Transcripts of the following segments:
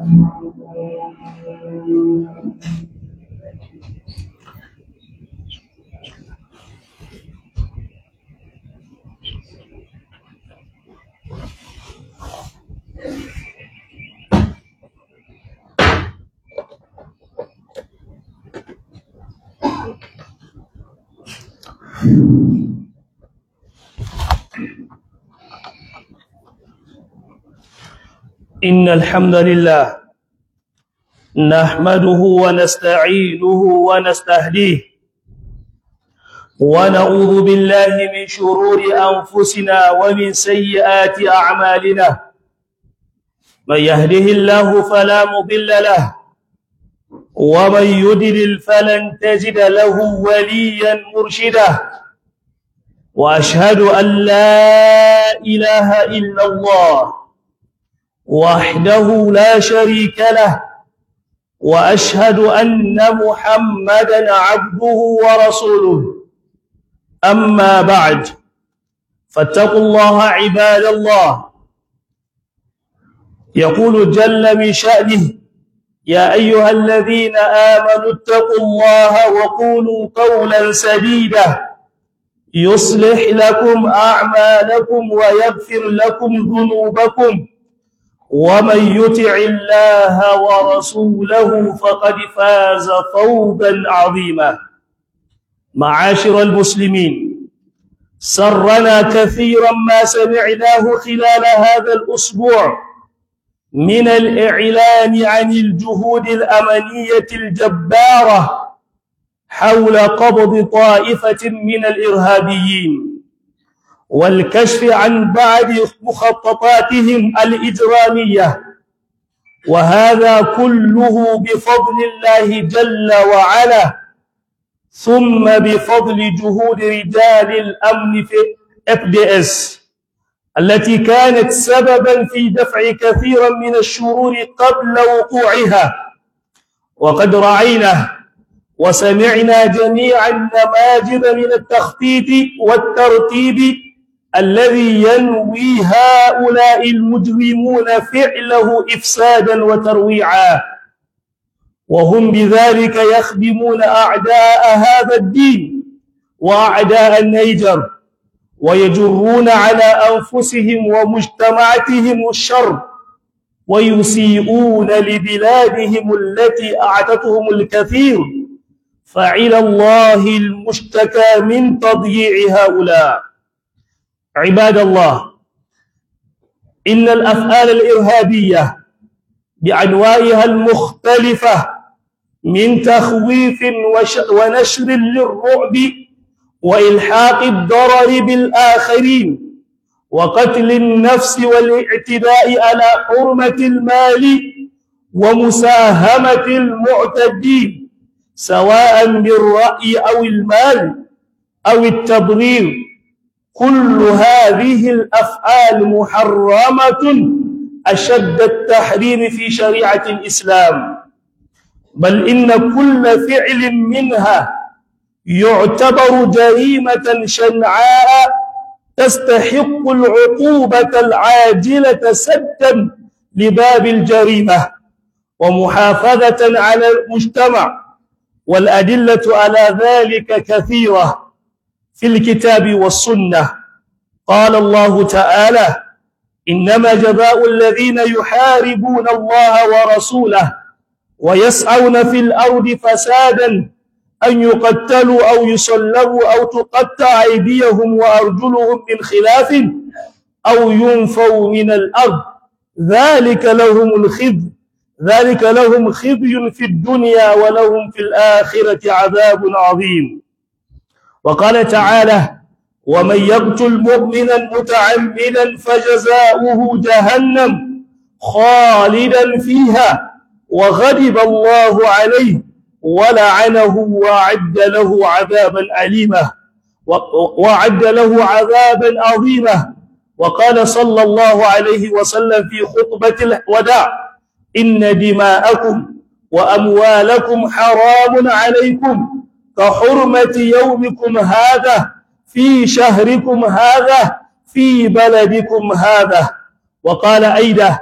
إن الحمد لله نحمده ونستعينه ونستهديه ونعوذ بالله من شرور أنفسنا ومن سيئات أعمالنا من يهده الله فلا مضل له ومن يدلل فلن تجد له وليا مرشدا وأشهد أن لا إله إلا الله وحده لا شريك له واشهد ان محمدا عبده ورسوله اما بعد فاتقوا الله عباد الله يقول جل من شانه يا ايها الذين امنوا اتقوا الله وقولوا قولا سديدا يصلح لكم اعمالكم ويغفر لكم ذنوبكم ومن يطع الله ورسوله فقد فاز فوزا عظيما معاشر المسلمين سرنا كثيرا ما سمعناه خلال هذا الاسبوع من الاعلان عن الجهود الامنيه الجباره حول قبض طائفه من الارهابيين والكشف عن بعض مخططاتهم الإجرامية وهذا كله بفضل الله جل وعلا ثم بفضل جهود رجال الأمن في FDS التي كانت سببا في دفع كثيرا من الشرور قبل وقوعها وقد رعينا وسمعنا جميعا نماذج من التخطيط والترتيب الذي ينوي هؤلاء المجرمون فعله إفسادا وترويعا وهم بذلك يخدمون أعداء هذا الدين وأعداء النيجر ويجرون على أنفسهم ومجتمعاتهم الشر ويسيئون لبلادهم التي أعتتهم الكثير فعلى الله المشتكى من تضييع هؤلاء عباد الله إن الأفعال الإرهابية بأنواعها المختلفة من تخويف ونشر للرعب وإلحاق الضرر بالآخرين وقتل النفس والاعتداء على حرمة المال ومساهمة المعتدين سواء بالرأي أو المال أو التضرير كل هذه الأفعال محرمة أشد التحريم في شريعة الإسلام بل إن كل فعل منها يعتبر جريمة شنعاء تستحق العقوبة العاجلة سدا لباب الجريمة ومحافظة على المجتمع والأدلة على ذلك كثيرة في الكتاب والسنة قال الله تعالى إنما جزاء الذين يحاربون الله ورسوله ويسعون في الأرض فسادا أن يقتلوا أو يصلبوا أو تقطع أيديهم وأرجلهم من خلاف أو ينفوا من الأرض ذلك لهم الخزي ذلك لهم خزي في الدنيا ولهم في الآخرة عذاب عظيم وقال تعالى ومن يقتل مؤمنا متعمدا فجزاؤه جهنم خالدا فيها وغضب الله عليه ولعنه وعد له عذابا أليما وعد له عذابا عظيما وقال صلى الله عليه وسلم في خطبة الوداع إن دماءكم وأموالكم حرام عليكم كحرمة يومكم هذا في شهركم هذا في بلدكم هذا وقال أيضا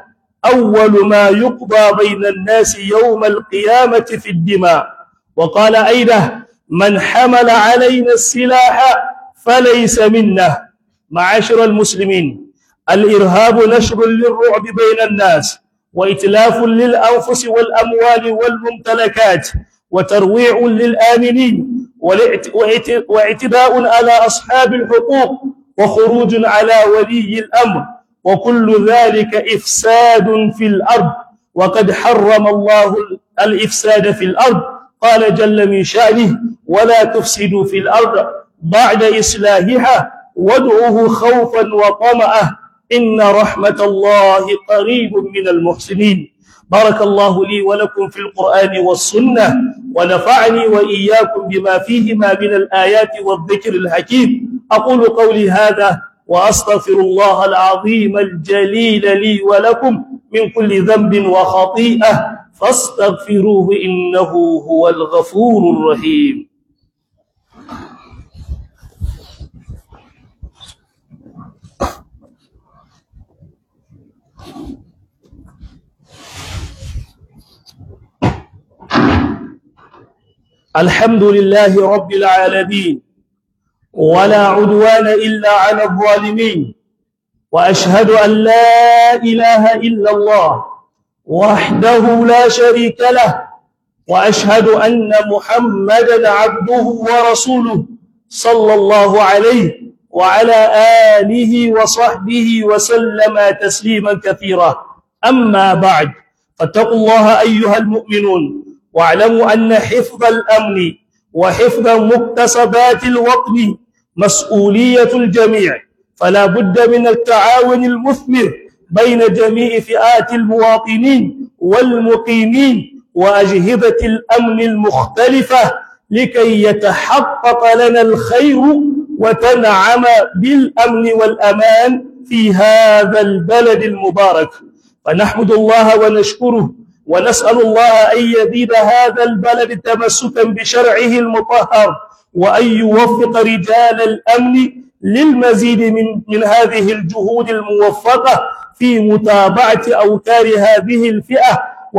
أول ما يقضى بين الناس يوم القيامة في الدماء وقال أيضا من حمل علينا السلاح فليس منا معاشر المسلمين الإرهاب نشر للرعب بين الناس وإتلاف للأنفس والأموال والممتلكات وترويع للآمنين واعتداء على أصحاب الحقوق وخروج على ولي الأمر وكل ذلك إفساد في الأرض وقد حرم الله الإفساد في الأرض قال جل من شأنه ولا تفسدوا في الأرض بعد إصلاحها وادعوه خوفا وطمعا إن رحمة الله قريب من المحسنين بارك الله لي ولكم في القرآن والسنة ونفعني وإياكم بما فيهما من الآيات والذكر الحكيم أقول قولي هذا وأستغفر الله العظيم الجليل لي ولكم من كل ذنب وخطيئة فاستغفروه إنه هو الغفور الرحيم الحمد لله رب العالمين ولا عدوان إلا على الظالمين وأشهد أن لا إله إلا الله وحده لا شريك له وأشهد أن محمدا عبده ورسوله صلى الله عليه وعلى آله وصحبه وسلم تسليما كثيرا أما بعد فاتقوا الله أيها المؤمنون واعلموا أن حفظ الأمن وحفظ مكتسبات الوطن مسؤولية الجميع فلا بد من التعاون المثمر بين جميع فئات المواطنين والمقيمين وأجهزة الأمن المختلفة لكي يتحقق لنا الخير وتنعم بالأمن والأمان في هذا البلد المبارك فنحمد الله ونشكره ونسأل الله أن يزيد هذا البلد تمسكا بشرعه المطهر وأن يوفق رجال الأمن للمزيد من, من هذه الجهود الموفقة في متابعة أوتار هذه الفئة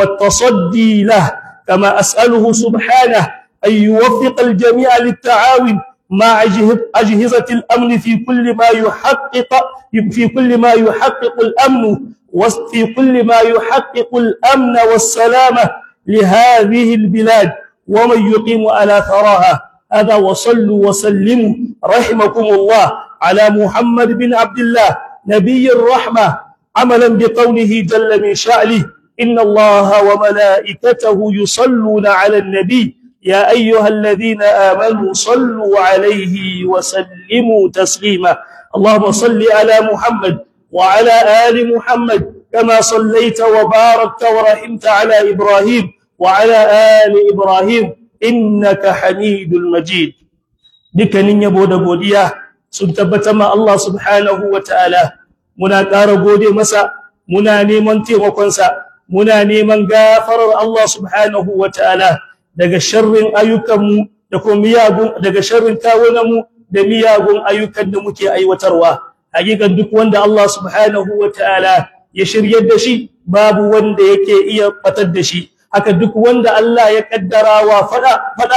والتصدي له كما أسأله سبحانه أن يوفق الجميع للتعاون مع أجهزة الأمن في كل ما يحقق في كل ما يحقق الأمن وفي كل ما يحقق الأمن والسلامة لهذه البلاد ومن يقيم على ثراها هذا وصلوا وسلموا رحمكم الله على محمد بن عبد الله نبي الرحمة عملا بقوله جل من شأنه إن الله وملائكته يصلون على النبي يا أيها الذين آمنوا صلوا عليه وسلموا تسليما اللهم صل على محمد وعلى آل محمد كما صليت وباركت ورحمت على إبراهيم وعلى آل إبراهيم إنك حميد المجيد dukkanin yabo da godiya sun tabbata ma Allah subhanahu wataala muna ƙara gode masa muna neman taimakonsa muna neman gafarar Allah subhanahu wataala daga sharrin ayyukanmu da kuma miyagun daga sharrin kawunanmu da miyagun ayyukan da muke aiwatarwa hakikan duk wanda Allah subhanahu wataala ya shiryar da shi babu wanda yake iya fatar da shi haka duk wanda Allah ya kaddara wa fada fada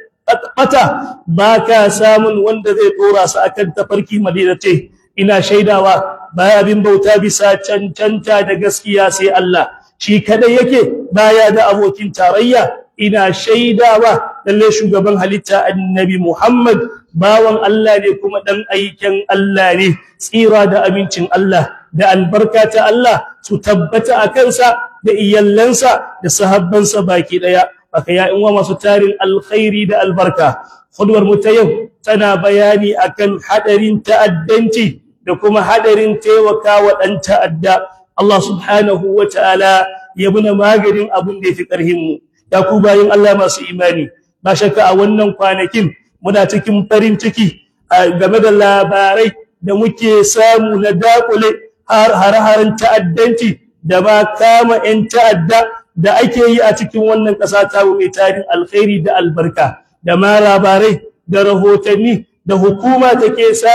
fata baka samun wanda zai dora su akan tafarki madinace ina shaidawa baya bin bauta bisa cancanta da gaskiya sai Allah shi kada yake baya da abokin tarayya ina shaidawa lalle shugaban halitta annabi Muhammad bawan Allah ne kuma dan aikin Allah ne tsira da amincin Allah da albarka ta Allah su tabbata a kansa da iyallansa da sahabbansa baki daya baka ya in masu tarin alkhairi da albarka khudwar mu ta yau tana bayani akan hadarin ta'addanci da kuma hadarin taimakawa dan ta'adda Allah subhanahu wataala ya muna maganin abun da yafi karhin mu ya ku bayin Allah masu imani ba shakka a wannan kwanakin muna cikin farin ciki game da labarai da muke samu na dakule har har ta'addanci da ba kama 'yan ta'adda da ake yi a cikin wannan ƙasa ta mai tarin alkhairi da albarka da ma labarai da rahotanni da hukuma take samu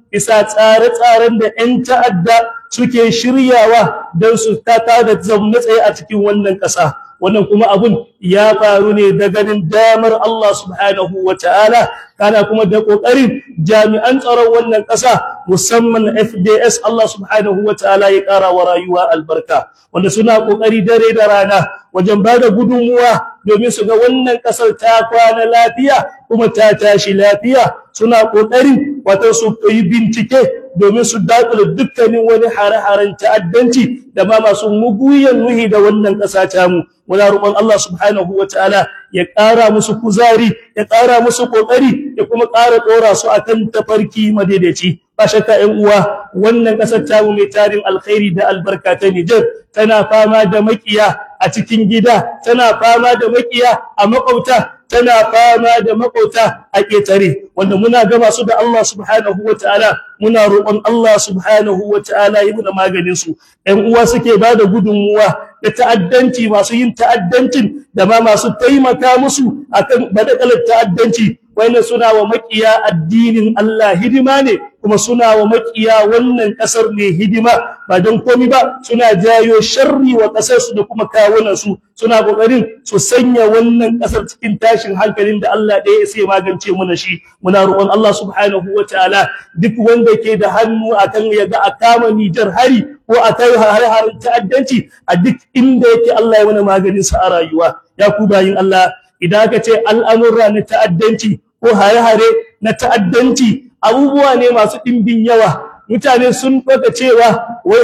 bisa tsare-tsaren da 'yan ta'adda suke shiryawa don su tata da zaune tsaye a cikin wannan ƙasa wannan kuma abun ya faru ne da ganin damar Allah subhanahu wa ta'ala kana kuma da ƙoƙarin jami'an tsaron wannan ƙasa musamman FDS Allah subhanahu wa ta'ala ya ƙara wa rayuwa albarka wanda suna ƙoƙari dare da rana wajen ba da gudunmuwa domin su ga wannan ƙasar ta kwana lafiya kuma ta tashi lafiya suna ƙoƙarin wato su yi bincike domin su dakule dukkanin wani hare-haren ta'addanci da ma masu muguyan nuhi da wannan ƙasa ta mu muna roƙon Allah subhanahu wataala ya ƙara musu kuzari ya ƙara musu ƙoƙari ya kuma ƙara ɗora su akan tafarki madaidaici ba shakka ƴan uwa wannan ƙasar ta mu mai tarin alkhairi da albarka ta Niger tana fama da makiya a cikin gida tana fama da makiya a makwabta tana fama da makauta a ƙetare wanda muna gama su da Allah subhanahu wataala muna roƙon Allah subhanahu wataala yi muna maganin su ɗan uwa suke ba da gudunmuwa da ta'addanci masu yin ta'addancin da ma masu taimaka musu akan badakalar ta'addanci wannan suna wa makiya addinin Allah hidima ne kuma suna wa makiya wannan kasar ne hidima ba don komi ba suna jayo sharri wa kasar su da kuma kawunan su suna kokarin su sanya wannan kasar cikin tashin hankalin da Allah ɗaya sai magance muna shi muna roƙon Allah subhanahu wataala duk wanda ke da hannu akan ya ga a kama Nijar hari ko a kai har ta'addanci a duk inda yake Allah ya mana maganin sa a rayuwa ya ku bayin Allah idan aka ce al'amurra na ta'addanci ko hare-hare na ta'addanci abubuwa ne masu ɗimbin yawa mutane sun ɗauka cewa wai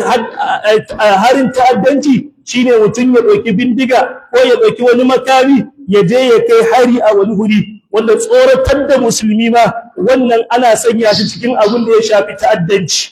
harin ta'addanci shine mutum ya ɗauki bindiga ko ya ɗauki wani makami ya je ya kai hari a wani huri wanda tsoratar da musulmi ma wannan ana sanya shi cikin abin da ya shafi ta'addanci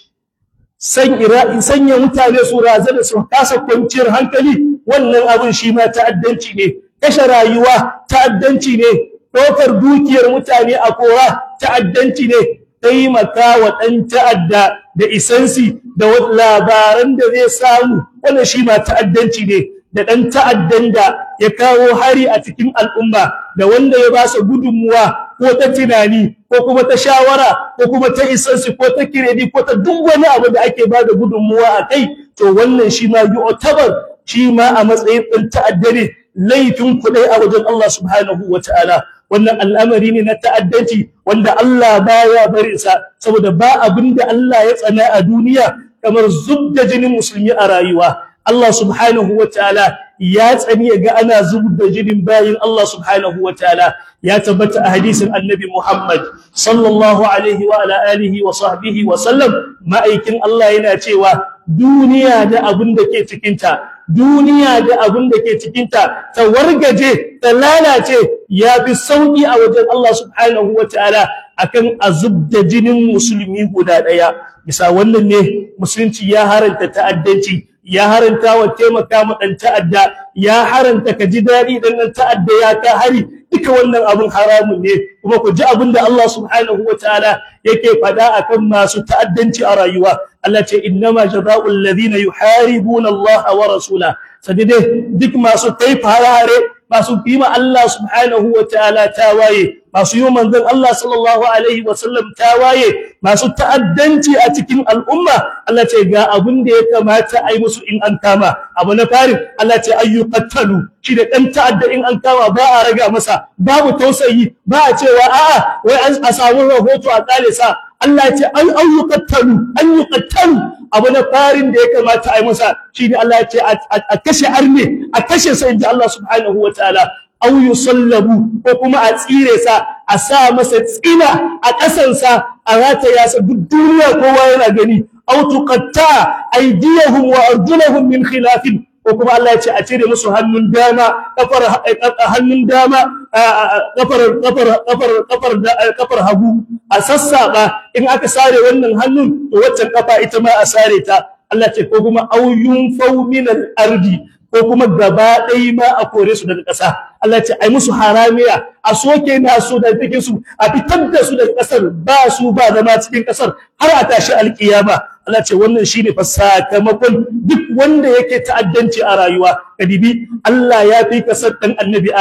sanya mutane su razana su kasa kwanciyar hankali wannan abin shi ma ta'addanci ne kashe rayuwa ta'addanci ne ɗaukar dukiyar mutane a kora ta'addanci ne taimaka wa ɗan ta'adda da isansi da labaran da zai samu wannan shi ma ta'addanci ne da ɗan ta'addan da ya kawo hari a cikin al'umma da wanda ya ba su gudunmuwa ko ta tunani ko kuma ta shawara ko kuma ta isansi ko ta kiredi ko ta duk wani abu da ake ba da gudunmuwa a kai to wannan shi ma yu'tabar shi ma a matsayin ɗan ta'adda ne laifin kuɗai a wajen Allah subhanahu wa ta'ala wannan al'amari ne na ta'addanci wanda Allah baya barin sa saboda ba abin da Allah ya tsana a duniya kamar zubda jinin musulmi a rayuwa Allah subhanahu wa ta'ala ya tsani ga ana zubda jinin bayin Allah subhanahu wa ta'ala ya tabbata a hadisin annabi Muhammad sallallahu alaihi wa ala alihi wa sahbihi wa sallam ma'aikin Allah yana cewa duniya da abin da ke cikinta duniya da abin da ke cikinta ta wargaje ta lalace ya fi sauƙi a wajen Allah subhanahu wa ta'ala akan azub da jinin musulmi guda ɗaya bisa wannan ne musulunci ya haranta ta'addanci ya haranta wa taimaka ma ɗan ta'adda ya haranta ka ji daɗi ɗan ɗan ta'adda ya ka hari duka wannan abin haramun ne kuma ku ji abin da Allah subhanahu wa ta'ala yake faɗa akan masu ta'addanci a rayuwa Allah ce innama jazaa'ul ladina yuharibuna Allah wa rasula sadide duk masu kai farare masu kima Allah subhanahu wa ta'ala tawaye masu yi manzon Allah sallallahu alaihi wa sallam tawaye masu ta'addanci a cikin al'umma Allah ce ga abin da ya kamata a yi musu in an kama abu na farin Allah ce ayyuqattalu shi da dan ta'adda in an kama ba a raga masa babu tausayi ba a cewa a'a wai a samu rahoto a kale sa Allah ya ce an ayyuqattalu an yuqattalu abu na farin da ya kamata a yi masa shine Allah ya ce a kashe arne a kashe sa inda Allah subhanahu wa ta'ala aw yusallabu ko kuma a tsire sa a sa masa tsina a ƙasansa a rataya sa duk duniya kowa yana gani aw tuqatta aydiyahum wa arjulahum min khilafin ko kuma Allah ya ce a cire musu hannun dama kafar hannun dama kafar kafar kafar kafar kafar hagu a sassaba in aka sare wannan hannun to waccan kafa ita ma a sare ta Allah ce ko kuma auyun fau min al-ardi ko kuma gaba ɗaya ma a kore su daga ƙasa Allah ce ai musu haramiya a soke na su da take su a fitar da su daga ƙasar ba su ba zama cikin ƙasar har a tashi alƙiyama Allah ce wannan shine fa sakamakon duk wanda yake ta'addanci a rayuwa kadibi Allah ya fi kasar dan annabi Adam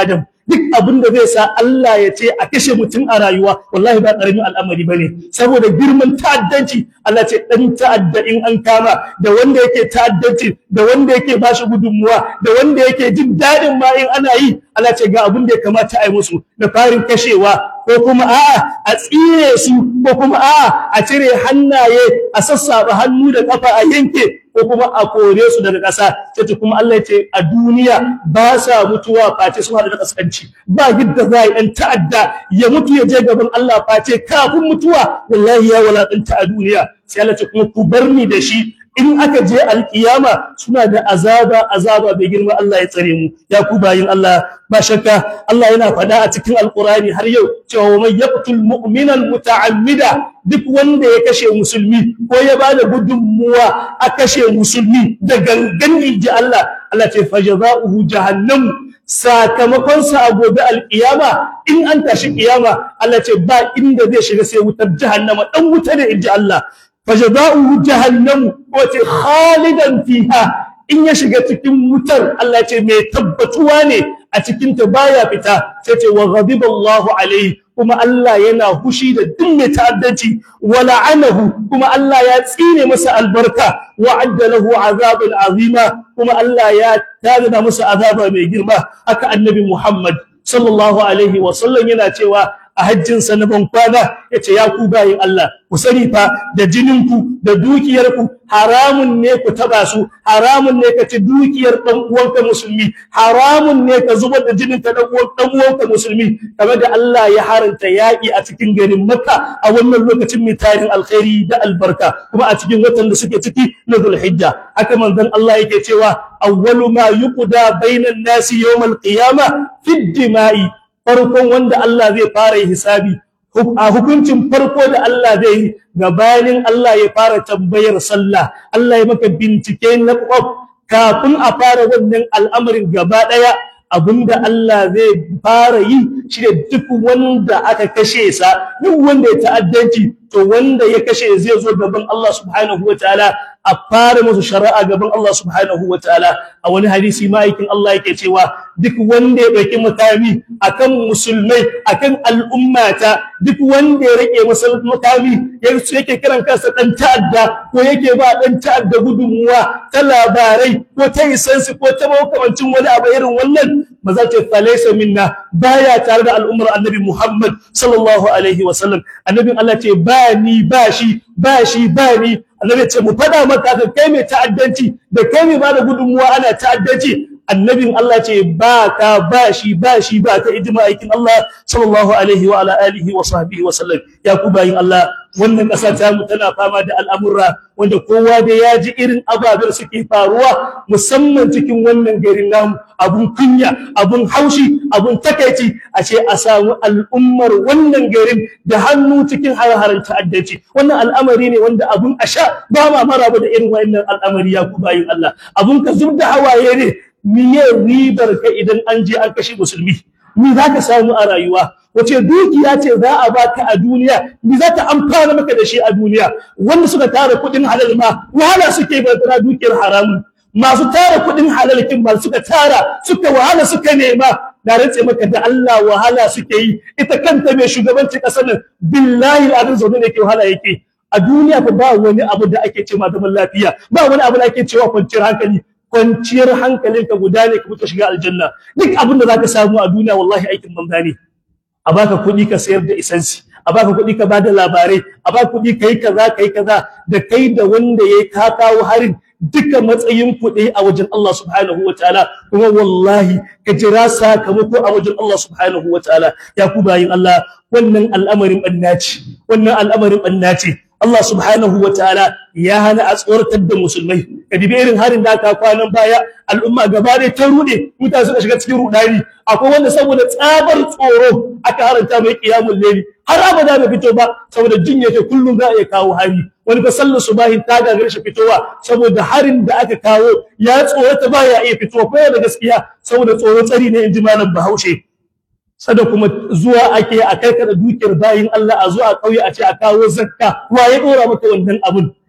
duk abin da zai sa Allah ya ce a kashe mutum a rayuwa wallahi ba karamin al'amari bane saboda girman ta'addanci Allah ce dan ta'adda in an kama da wanda yake ta'addanci da wanda yake bashi gudunmuwa da wanda yake jin dadin ma in ana yi Allah ce ga abin da ya kamata a yi musu da farin kashewa ko kuma a'a a tsire su ko kuma a'a a cire hannaye a sassaba hannu da kafa a yanke ko kuma a kore su daga ƙasa sai kuma Allah ya ce a duniya ba sa mutuwa face sun hada da kaskanci ba yadda za a yi ɗan ta'adda ya mutu ya je gaban Allah face kafin mutuwa wallahi ya walaƙanta a duniya sai Allah ce kuma ku bar ni da shi in aka je alkiyama suna da azaba azaba bai girma Allah ya tsare mu ya ku bayin Allah ba shakka Allah yana faɗa a cikin alqurani har yau cewa wa man yaqtul mu'mina muta'ammida duk wanda ya kashe musulmi ko ya bada gudunmuwa a kashe musulmi da gangan inji Allah Allah ce fajaza'uhu jahannam sakamakon sa a gobe alkiyama in an tashi kiyama Allah ce ba inda zai shiga sai wutar jahannama dan wuta ne inji Allah fajaza'uhu jahannam wace khalidan fiha in ya shiga cikin wutar Allah ce mai tabbatuwa ne a cikin ta baya fita sai ce wa ghadiba Allahu alaihi kuma Allah yana hushi da duk mai ta'addanci wa la'anahu kuma Allah ya tsine masa albarka wa adda lahu azaban azima kuma Allah ya tada masa azaba mai girma haka annabi Muhammad sallallahu alaihi wa sallam yana cewa a hajjinsa na bankwana ya ce ya ku bayin Allah ku sani fa da jininku da dukiyarku haramun ne ku taba su haramun ne ka ci dukiyar dan uwanka musulmi haramun ne ka zubar da jinin ka dan uwanka musulmi kamar da Allah ya haranta yaƙi a cikin garin Makka a wannan lokacin mai tarin alkhairi da albarka kuma a cikin watan da suke ciki na Zulhijja haka manzon Allah yake cewa awwalu ma yuqda bainan nasi yawmal qiyamah fi dima'i farkon wanda Allah zai fara hisabi a hukuncin farko da Allah zai yi gabanin Allah ya fara tambayar sallah Allah ya maka bincike na kwaf kafin a fara wannan al'amarin gaba daya abinda Allah zai fara yi shi da duk wanda aka kashe sa duk wanda ya ta'addanci to wanda ya kashe zai zo gaban Allah subhanahu wataala a fara musu shari'a gaban Allah subhanahu wataala a wani hadisi ma'aikin Allah yake cewa duk wanda ya dauki makami akan musulmai akan al'ummata duk wanda ya rike masa makami yake kiran kansa dan ta'adda ko yake ba dan ta'adda gudunmuwa ta labarai ko ta isansu ko ta makamancin wani abu irin wannan ba za ta falaisa minna baya tare da al'ummar annabi Muhammad sallallahu alaihi wasallam annabin Allah ce ba ni ba shi ba shi ba ni annabi ce mu fada maka ka kai mai ta'addanci da kai mai bada gudunmuwa ana ta'addanci annabin Allah ce ba ka ba shi ba shi ba ka ijma aikin Allah sallallahu alaihi wa ala alihi wa sahbihi wa sallam ya ku bayin Allah wannan ƙasa ta mu tana fama da al'amurra wanda kowa da ya ji irin ababen suke faruwa musamman cikin wannan garin namu abun kunya abun haushi abun takaici a ce a samu al'ummar wannan garin da hannu cikin har-haren ta'addanci wannan al'amari ne wanda abun a sha ba ma maraba da irin wannan al'amari ya ku bayin Allah abun ka zub da hawaye ne miye ribar ka idan an je an kashe musulmi ni za ka samu a rayuwa wace dukiya ce za a baka a duniya ni za ta amfana maka da shi a duniya wanda suka tara kuɗin halal ma wahala suke ba tara dukiyar haramun masu tara kuɗin halal kin ba suka tara suka wahala suka nema da rantse maka da Allah wahala suke yi ita kanta mai shugabanci kasar nan billahi al'adun zaune ne ke wahala yake a duniya fa ba wani abu da ake cewa zaman lafiya ba wani abu da ake cewa kwanciyar hankali kwanciyar hankalinka guda ne ka fita shiga aljanna duk abin da zaka samu a duniya wallahi aikin banza ne a baka kuɗi ka sayar da isansi a baka kuɗi ka bada labarai a baka kuɗi kai kaza kai kaza da kai da wanda yayi ka kawo harin duka matsayin kuɗi a wajen Allah subhanahu wataala kuma wallahi ka jira sakamako a wajen Allah subhanahu wataala ya ku bayin Allah wannan al'amarin bannaci wannan al'amarin bannaci Allah subhanahu wataala ya hana a tsoratar da musulmai ka dibi irin harin da aka kwanan baya al'umma gaba ɗaya ta rude mutane suka shiga cikin rudani akwai wanda saboda tsabar tsoro aka haranta mai qiyamul layli har abada bai fito ba saboda jin yake kullum za a iya kawo hari wani fa sallar subahin ta gagare shi fitowa saboda harin da aka kawo ya tsorata ba ya iya fitowa ko da gaskiya saboda tsoro tsari ne in ji malam Bahaushe sada kuma zuwa ake a kai kada dukiyar bayin Allah a zuwa kauye a ce a kawo zakka wa ya dora maka wannan abun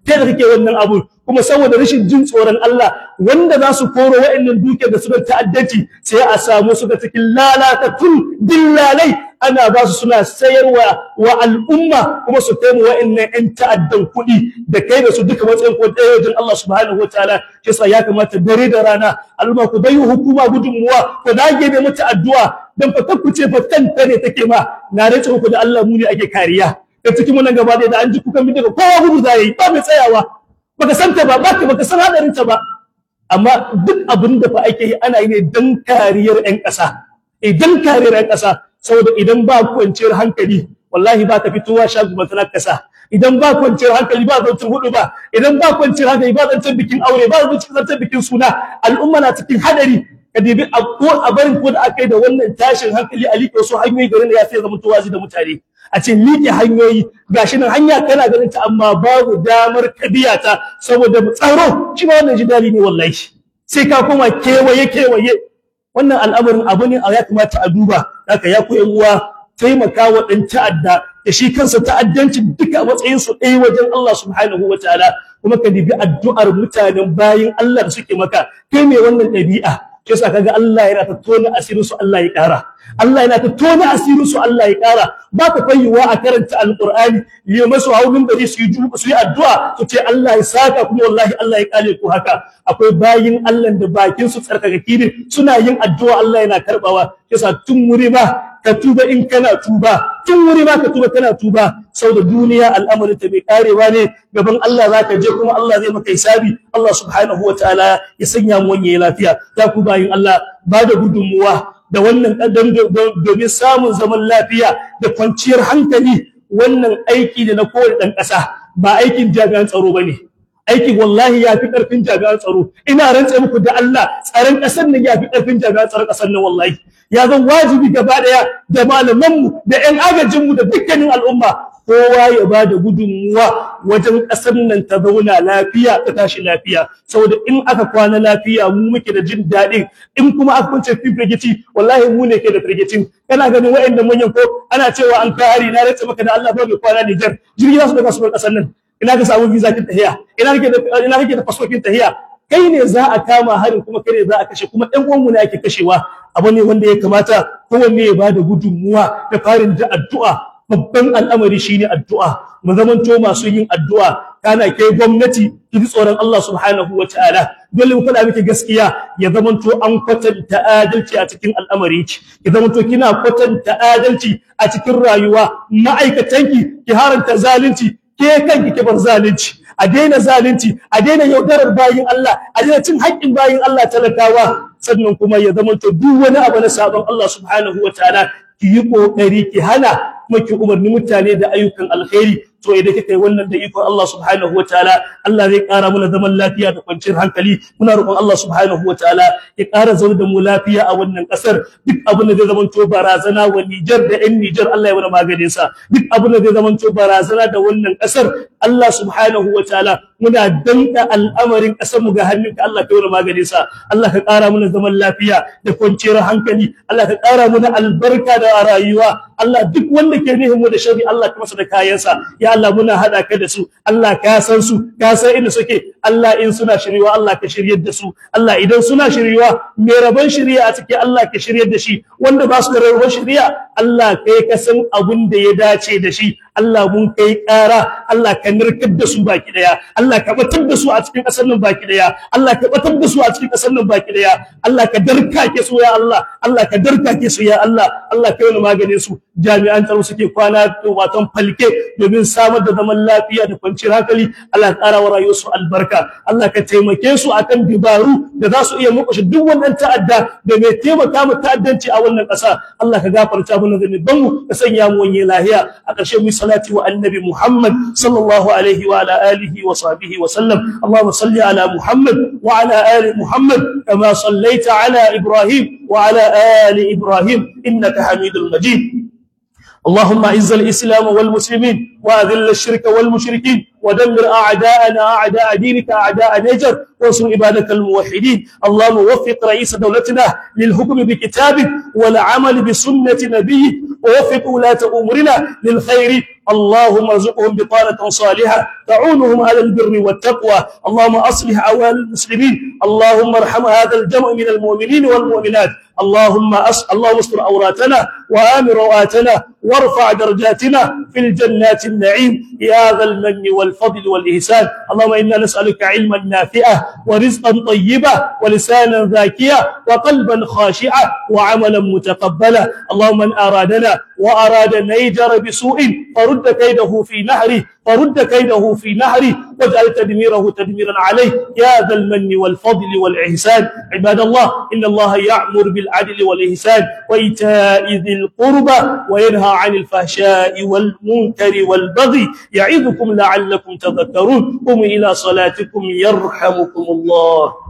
kai da kake wannan abu kuma saboda rashin jin tsoron Allah wanda za su koro wa'annan dukiyar da suka ta'addanci sai a samu su ga cikin lalatatun dillalai ana ba su suna sayarwa wa al'umma kuma su kai mu wa'annan ƴan ta'addan kuɗi da kai da su duka matsayin ko ɗaya wajen Allah subhanahu wataala shi yasa ya kamata dare da rana al'umma ku bai hukuma gudunmuwa ku dage ne mata addu'a dan fa ce fa kanta ne take ma na rantsa muku da Allah mu ne ake kariya da cikin wannan gaba da an ji kukan bi daga kowa gudu za yi ba mai tsayawa baka san ta ba baka baka san hadarin ta ba amma duk abin da fa ake yi ana yi ne dan kariyar ƴan ƙasa idan kariyar ƴan ƙasa saboda idan ba kwanciyar hankali wallahi ba ka fitowa shagu ba tana ƙasa idan ba kwanciyar hankali ba zancen hudu ba idan ba kwanciyar hankali ba zancen bikin aure ba zancen bikin suna al'umma na cikin hadari ka dibi a ko a barin ko da aka yi da wannan tashin hankali a liƙe wasu hanyoyi garin da ya sai zama tuwazi da mutane a ce liƙe hanyoyi gashi nan hanya kana ganin ta amma babu damar kabiya ta saboda tsaro shi ma wannan jidali ne wallahi sai ka koma kewaye kewaye wannan al'amarin abu ne a ya kamata a duba haka ya ku uwa taimaka wa ɗan ta'adda da shi kansa ta'addanci duka matsayin su ɗaya wajen Allah subhanahu wa ta'ala kuma ka dibi addu'ar mutanen bayin Allah da suke maka kai mai wannan ɗabi'a shi yasa kaga Allah yana ta tona asirin su Allah ya ƙara Allah yana ta tona asirin su Allah ya ƙara ba ka fayyuwa a karanta alqur'ani ya masu haulun bari su yi su yi addu'a su ce Allah ya saka kuma wallahi Allah ya kale ku haka akwai bayin Allah da bakin su tsarkakaki ne suna yin addu'a Allah yana karbawa yasa tun wuri ba ka tuba in kana tuba tun wuri ba ka tuba kana tuba saboda duniya al'amarin ta bai karewa ne gaban Allah zaka je kuma Allah zai maka hisabi Allah subhanahu wataala ya sanya mu wanye lafiya ta ku bayin Allah ba da gudunmuwa da wannan kadan domin samun zaman lafiya da kwanciyar hankali wannan aiki da na kowane dan ƙasa ba aikin jami'an tsaro bane aiki wallahi ya fi ƙarfin jami'an tsaro ina rantse muku da Allah tsaron ƙasar nan ya fi ƙarfin jami'an tsaron ƙasar nan wallahi ya zan wajibi gaba daya da malamanmu da ƴan agajinmu da dukkanin al'umma kowa ya ba da gudunmuwa wajen ƙasar nan ta zauna lafiya ta tashi lafiya saboda in aka kwana lafiya mu muke da jin daɗin in kuma aka kwance firgici wallahi mu ne ke da firgicin kana ganin waɗanda manyan ko ana cewa an kare na rantse maka da Allah ba mai kwana Niger jirgi za su daga su ƙasar nan ina ka samu visa kin tahiya ina kake da ina kake da passport kin tahiya kai ne za a kama harin kuma kai ne za a kashe kuma ɗan uwanmu ne ake kashewa abu ne wanda ya kamata kowanne ya bada gudunmuwa da farin da addu'a babban al'amari shine addu'a mu zamanto masu yin addu'a kana kai gwamnati ki ji tsoron Allah subhanahu wataala dole mu faɗa miki gaskiya ya zamanto an kwatanta adalci a cikin al'amari ki zamanto kina kwatanta adalci a cikin rayuwa ma'aikatanki ki haranta zalunci ke kanki ki bar zalunci a daina zalunci a daina yaudarar bayin Allah a daina cin haƙƙin bayin Allah talakawa sannan kuma ya zama to duk wani abu na sabon Allah subhanahu wataala ki yi kokari ki hana kuma ki umarni mutane da ayyukan alkhairi to idan kika yi wannan da ikon Allah subhanahu wataala Allah zai ƙara mana zaman lafiya da kwanciyar hankali muna roƙon Allah subhanahu wataala ya ƙara zaune da mu lafiya a wannan ƙasar duk abin da zai zama to barazana wa Niger da ƴan Niger Allah ya mana maganin sa duk abin da zai zama to barazana da wannan ƙasar Allah subhanahu wataala muna danka al'amarin ƙasar mu ga hannunka Allah ka yi mana maganin sa Allah ka ƙara mana zaman lafiya da kwanciyar hankali Allah ka ƙara mana albarka da rayuwa Allah duk wanda ke nihin mu da shari Allah ka masa da kayansa ya Allah muna hada ka da su Allah ka san su ka san inda suke Allah in suna shiriwa Allah ka shiryar da su Allah idan suna shiriwa mai rabon shiriya a cikin Allah ka shiryar da shi wanda ba su da rabon shiriya Allah kai ka san abun da ya dace da shi Allah mun kai ƙara Allah ka nirkar da su baki daya Allah ka batar da su a cikin ƙasar nan baki daya Allah ka batar da su a cikin ƙasar nan baki daya Allah ka darkake su ya Allah Allah ka darkake su ya Allah Allah ka yi maganin su jami'an tsaro suke kwana watan falke domin samar da zaman lafiya da kwanciyar hankali Allah ya ƙara wa rayuwarsu albarka Allah ka taimake su akan dibaru da za su iya mukushe duk wannan ta'adda da mai taimaka mu ta'addanci a wannan ƙasa Allah ka gafarta mana zanuban mu ka sanya mu wani lahiya a ƙarshe mu salati wa annabi Muhammad sallallahu alaihi wa ala alihi wa sahbihi wa sallam Allahumma salli ala Muhammad wa ala ali Muhammad kama sallaita ala Ibrahim wa ala ali Ibrahim innaka Hamidul Majid اللهم اعز الاسلام والمسلمين واذل الشرك والمشركين ودمر اعداءنا اعداء دينك اعداء نجر وانصر عبادك الموحدين اللهم وفق رئيس دولتنا للحكم بكتابك والعمل بسنه نبيك ووفق ولاة امورنا للخير اللهم ارزقهم بطانة صالحة تعونهم على البر والتقوى اللهم أصلح أوال المسلمين اللهم ارحم هذا الجمع من المؤمنين والمؤمنات اللهم أس... اللهم استر عوراتنا وآمن رواتنا وارفع درجاتنا في الجنات النعيم يا ذا المن والفضل والإحسان اللهم إنا نسألك علما نافعا ورزقا طيبا ولسانا ذاكيا وقلبا خاشعا وعملا متقبلا اللهم من أرادنا وأراد نيجر بسوء فرد كيده في نهره فرد كيده في نهره واجعل تدميره تدميرا عليه يا ذا المن والفضل والإحسان عباد الله إن الله يأمر بالعدل والإحسان وإيتاء ذي القربى وينهى عن الفحشاء والمنكر والبغي يعظكم لعلكم تذكرون قوموا إلى صلاتكم يرحمكم الله